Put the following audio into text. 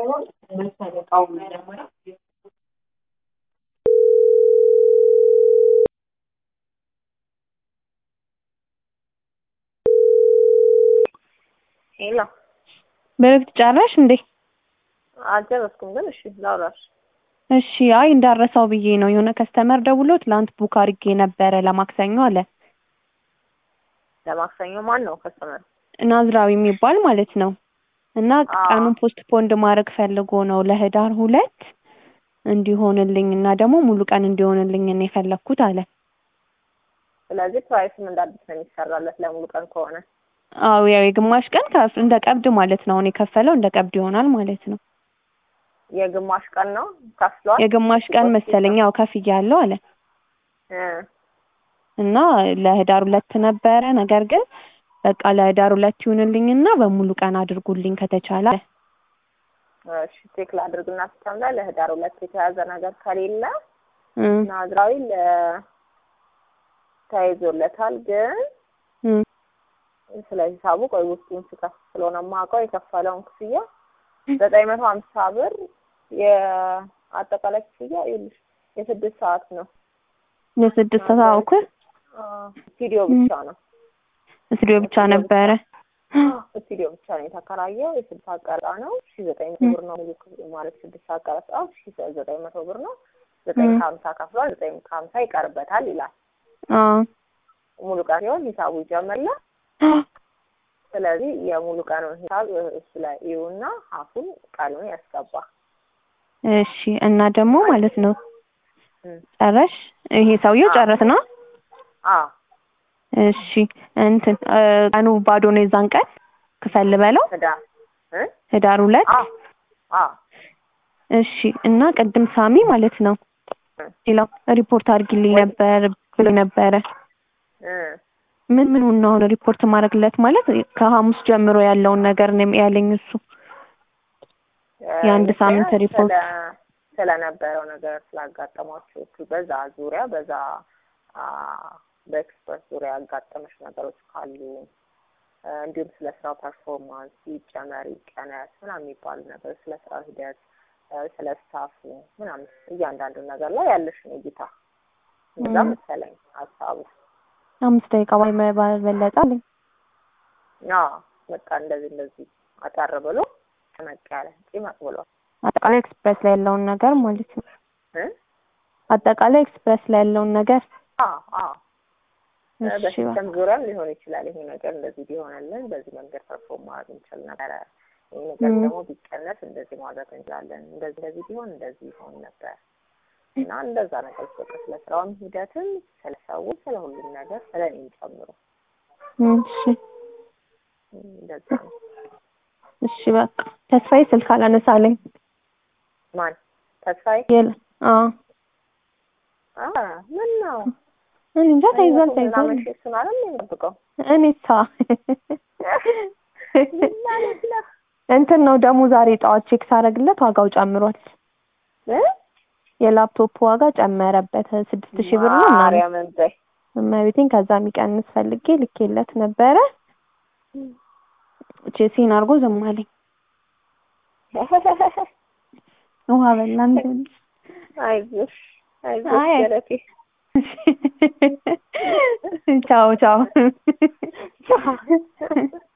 ሄሎ በረፍት ጨረሽ እንዴ? አልጨረስኩም፣ ግን እሺ ላውራሽ። እሺ አይ እንዳረሳው ብዬ ነው። የሆነ ከስተመር ደውሎ ትላንት ቡክ አድርጌ ነበረ ለማክሰኞ አለ። ለማክሰኞ ማን ነው ከስተመር? ናዝራዊ የሚባል ማለት ነው። እና አዎ። ቀኑን ፖስት ፖንድ ማድረግ ፈልጎ ነው ለህዳር ሁለት እንዲሆንልኝ እና ደግሞ ሙሉ ቀን እንዲሆንልኝ ነው የፈለግኩት አለ። ስለዚህ ፕራይስም እንደ አዲስ ነው የሚሰራለት ለሙሉ ቀን ከሆነ አዎ ያው የግማሽ ቀን ከፍ- እንደ ቀብድ ማለት ነው። አሁን የከፈለው እንደ ቀብድ ይሆናል ማለት ነው። የግማሽ ቀን ነው ከፍሏል። የግማሽ ቀን መሰለኝ ያው ከፍያለሁ አለ እ እና ለህዳር ሁለት ነበረ። ነገር ግን በቃ ለህዳር ሁለት ይሁንልኝና በሙሉ ቀን አድርጉልኝ ከተቻለ አለ። እሺ ቼክ ላድርግና ሲስተም ላይ ለህዳር ሁለት የተያዘ ነገር ከሌለ እ ናዝራዊ ለ ተይዞለታል ግን እ ስለ ሂሳቡ ቆይ ውስጡን ስከፍት ስለሆነ የማውቀው የከፈለውን ክፍያ ዘጠኝ መቶ ሀምሳ ብር የአጠቃላይ ክፍያ ይኸውልሽ የስድስት ሰዓት ነው። የስድስት ሰዓት እኮ ስቱዲዮ ብቻ ነው ስቱዲዮ ብቻ ነበረ። ስቱዲዮ ብቻ ነው የተከራየው። የስድስት ሰዓት ቀረጻ ነው ሺ ዘጠኝ መቶ ብር ነው ሙሉ ክፍያ ማለት ስድስት ሰዓት ቀረጻ ሺ ዘጠኝ መቶ ብር ነው። ዘጠኝ እ ከሀምሳ ከፍሏል። ዘጠኝ ከሀምሳ ይቀርበታል ይላል። አዎ ሙሉ ቀን ሲሆን ሂሳቡ ይጀምርላል። ስለዚህ የሙሉ ቀኑን ሂሳብ እሱ ላይ ይዩና ሀፉን ቀኑን ያስገባ። እሺ እና ደግሞ ማለት ነው እም። ጨረሽ? ይሄ ሰውዬው ጨረስ ነው። አዎ እሺ እንትን እ ቀኑ ባዶ ነው የዛን ቀን ክፈል በለው ህዳር እ ህዳር ሁለት አዎ አዎ እሺ እና ቅድም ሳሚ ማለት ነው እ ሌላው ሪፖርት አድርጊልኝ ነበር ብሎ ነበረ። እ ምን ምን ነው አሁን ሪፖርት ማድረግለት ማለት ከሐሙስ ጀምሮ ያለውን ነገር ነው ያለኝ እሱ የአንድ ሳምንት ስለ- ሪፖርት ስለነበረው ነገር ስላጋጠሟቸው እሱ በዛ ዙሪያ በዛ አ በኤክስፐርት ዙሪያ ያጋጠመሽ ነገሮች ካሉ እ እንዲሁም ስለ ስራው ፐርፎርማንስ ይጨመር ይቀነስ ምናምን የሚባሉ ነገሮች ስለ ስራው ሂደት እ ስለ ስታፉ ምናምን እያንዳንዱ ነገር ላይ ያለሽን እይታ እንደዛ ም። መሰለኝ ሀሳቡ። አምስት ደቂቃ ባይ ባልበለጠ አለኝ። አዎ በቃ እንደዚህ እንደዚህ አጠር ብሎ ጭመቅ ያለ ጭመቅ ብሏል አጠቃላይ ኤክስፕሬስ ላይ ያለውን ነገር ማለት ነው። እ አጠቃላይ ኤክስፕሬስ ላይ ያለውን ነገር አዎ አዎ እ እሺ በቃ በሲስተም ዙሪያም ሊሆን ይችላል። ይሄ ነገር እንደዚህ ቢሆንልን በዚህ መንገድ ፐርፎርም ማድረግ እንችል ነበረ። ይሄ ነገር ም። ደግሞ ቢቀነስ እንደዚህ ማድረግ እንችላለን። እንደዚህ እንደዚህ ቢሆን እንደዚህ ይሆን ነበር እና እንደዛ ነገር በቃ ስለ ስራውም ሂደትም ስለ ሰው ስለ ሁሉም ነገር ስለ እኔም ጨምሮ እሺ እ እንደዛ ነው። እሺ በቃ ተስፋዬ ስልክ አላነሳለኝ። ማን ተስፋዬ? የለ አዎ አ ምን ነው እኔ እንጃ ተይዟል ተይዟል። ምናምን እሱን አይደል የሚጠብቀው እኔሳ ማለት ነው እንትን ነው ደግሞ ዛሬ ጠዋት ቼክ ሳደርግለት ዋጋው ጨምሯል። እ የላፕቶፕ ዋጋ ጨመረበት ስድስት ሺህ ብር ነው ምናምን ማርያምን በይ እመቤቴን ከዛ የሚቀንስ ፈልጌ ልኬለት ነበረ። ቼሲን አድርጎ ዝም አለኝ። ውሃ በላን። አይዞሽ አይዞሽ አይ አይ ገለቴ ቻው ቻው ቻው